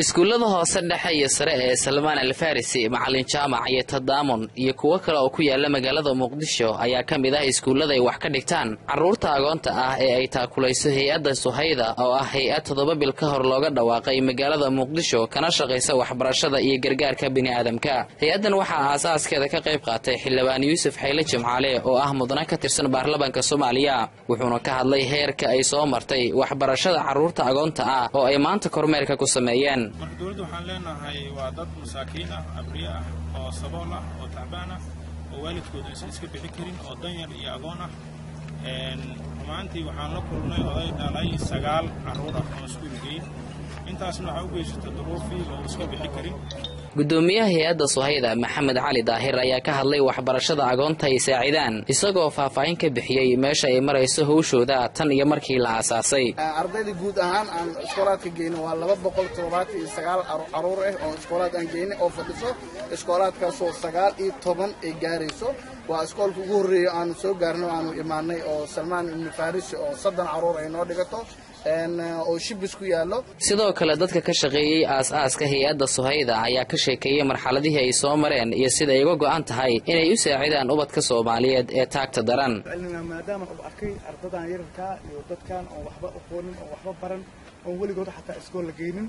iskuullada hoose dhexe iyo sare ee salmaan alfarisi macalin jaamac iyo tadaamun iyo kuwo kale oo ku yaala magaalada muqdisho ayaa ka mid ah iskuullada ay wax ka dhigtaan carruurta agoonta ah ee ay taakulayso hay-adda suhayda oo ah hay-ad toddoba bil ka hor looga dhawaaqay magaalada muqdisho kana shaqaysa waxbarashada iyo gargaarka bini'aadamka hay-addan waxaa aasaaskeeda ka qayb qaatay xildhibaan yuusuf xayle jimcaale oo ah mudane ka tirsan baarlamaanka soomaaliya wuxuuna ka hadlay heerka ay soo martay waxbarashada carruurta agoonta ah oo ay maanta kormeerka ku sameeyeen marka dowladda waxaan leenahay waa dad masaakiin ah abriye ah oo sabool ah oo tacbaan ah oo waalidkooda aysan iska bixi karin oo danyar iyo agoon ah rumaantii waxaan la kulnay oday dhalay sagaal carruur ah oo iskuul geyn intaasna waxaa u geysata duruufii oo iska bixi karin gudoomiyaha hay-adda suhayda maxamed cali daahir ayaa ka hadlay waxbarashada agoonta ay saacidaan isagoo faahfaahin ka bixiyey meesha ay marayso howshooda tan iyo markii la aasaasay ardayda guud ahaan aan iskoolaadka geyno waa laba boqol toddobaatan iyo sagaal caruur ah oo iskoolaad aan geyna oo fadhiso iskoolaadkaasoo sagaal iyo toban ay gaarayso waa iskoolka ugu horreeya aanu soo gaarno aanu imaanay oo salmaan ibnu farisi oo soddon carruur ay noo dhigato oo shibis ku yaallo sidoo kale dadka ka shaqeeyey aas-aaska hay-adda suhayda ayaa ka sheekeeyey marxaladihii ay soo mareen iyo sida ay uga go'an tahay inay u saacidaan ubadka soomaaliyeed ee taagta daran maadaama u arkay ardadan yararkaa iyo dadkan oon waxba aqoonin oon waxba baran oon weligooda xataa iskool la geynin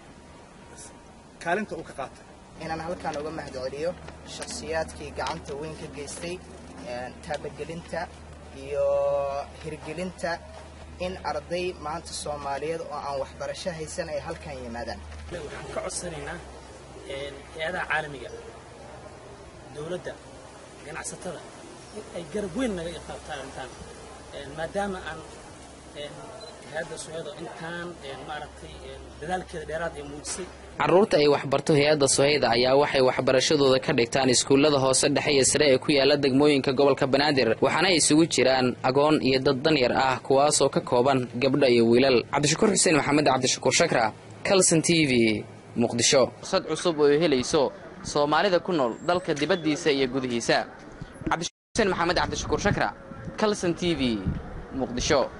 kaalinta uu ka qaatay inaan halkaan uga mahadceliyo shakhsiyaadkii gacanta weyn ka geystay taabagelinta iyo hirgelinta in arday maanta soomaaliyeed oo aan waxbarasho haysan ay halkan yimaadaan waxaan ka codsanaynaa hay-adaha caalamiga dowladda ganacsatada in ay garab weyn naga iqaabtaan intaan maadaama aan hay-adda suhaydo intaan maaragtay dadaalkeeda dheeraad ay muujisay carruurta ay waxbarto hay-adda suhayda ayaa waxay waxbarashadooda ka dhigtaan iskuullada hoose dhexe iyo sare ee ku yaala degmooyinka gobolka banaadir waxaana ay isugu jiraan agoon iyo dad danyar ah kuwaasoo ka kooban gabdho iyo wiilal cabdishakuur xuseen maxamed cabdishakuur shakra calson t v muqdisho sad cusub oo helayso soomaalida ku nool dalka dibaddiisa iyo gudihiisa cabdishakuur xuseen maxamed cabdishakuur shakra calson t v muqdisho